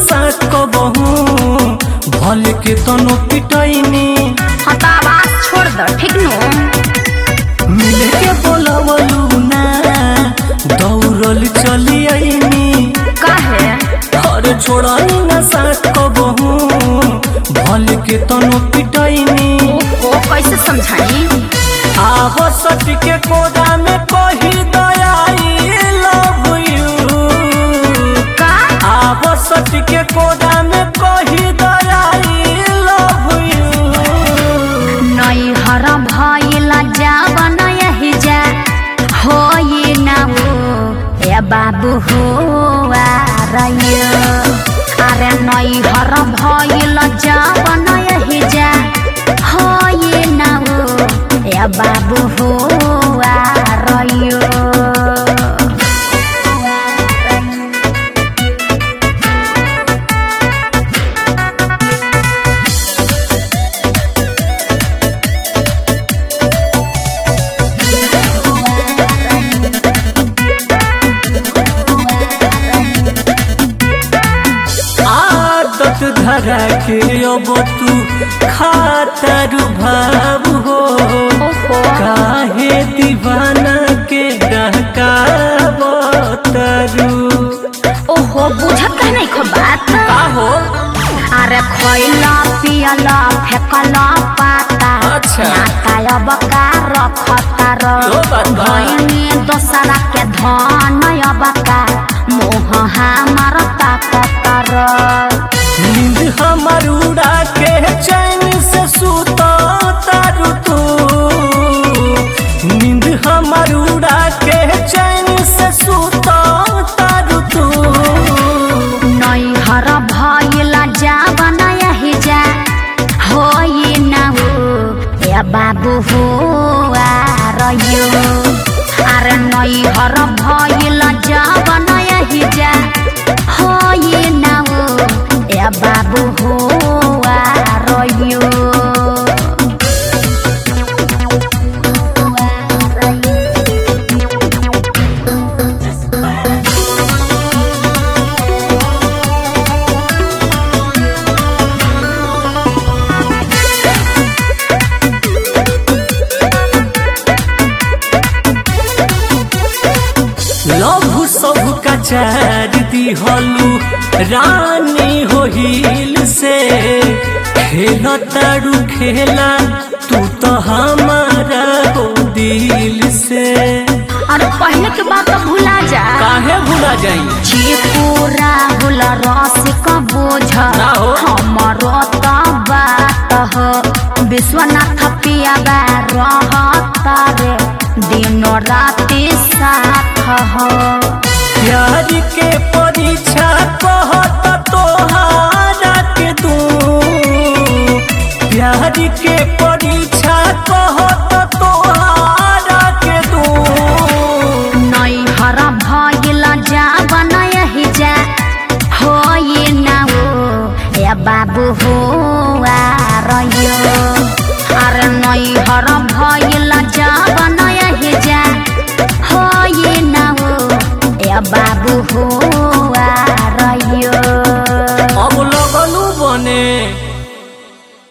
साथ कबहू भले के तनो पिटैनी हाँ तो आवाज छोड़ दो ठीक नो मिले के बोलवलू ना दौड़ल चली आईनी काहे और छोड़नी ना साथ कबहू भले के तनो पिटैनी ओ कैसे समझाई आव सट के कोदा में कही दयाई लव यू का आव सट के कोदा में कही दयाई लव यू नई हर भइला जावन यही जा हो ये ना हो ए बाबू हो आरयो अरे नई हर भइला जावन यही जा हो ये ना हो ए बाबू हो आरयो आदत धरा के अब तू खातर भाव हो ओहो काहे दीवाना के डहकावतरू ओहो बुझत कह नहीं खो बात का हो अरे खैला पियला फेकला पाता अच्छा। नाता अब का रखता र यो बात बा। भइनी दोसरा के धन अब का मोह हमार ताकत र नींद हमर उड़ा के चैन से सुता तारू तू नींद हमर उड़ा के चैन से सुता तारू तू नैहर भइला जावन यही जा हो ये ना हो ए बाबू हो आरयो अरे नैहर भइला जावन यही जा हो ये ना हो ए बाबू हो आरयो लभु सब का चार दिहलू रानी हो हिल से खेल तारू खेला तू तो हमारा हो दिल से अरे पहले के बात तो भुला जा काहे भुला जाई चीकू राहुल रसिक बोझ ना हो। हमरो त बात हो विश्वनाथ पियाबा रहत रे दिन राति साथ हो प्यार के परीक्षा कहत तोहारा के तू प्यार के परीक्षा कहत तोहारा के तू नैहर भइल जावन यही जा हो ये ना हो ए बाबू हो आरयो अरे नैहर भइल जावन यही जा हो ये ना हो ए बाबू हो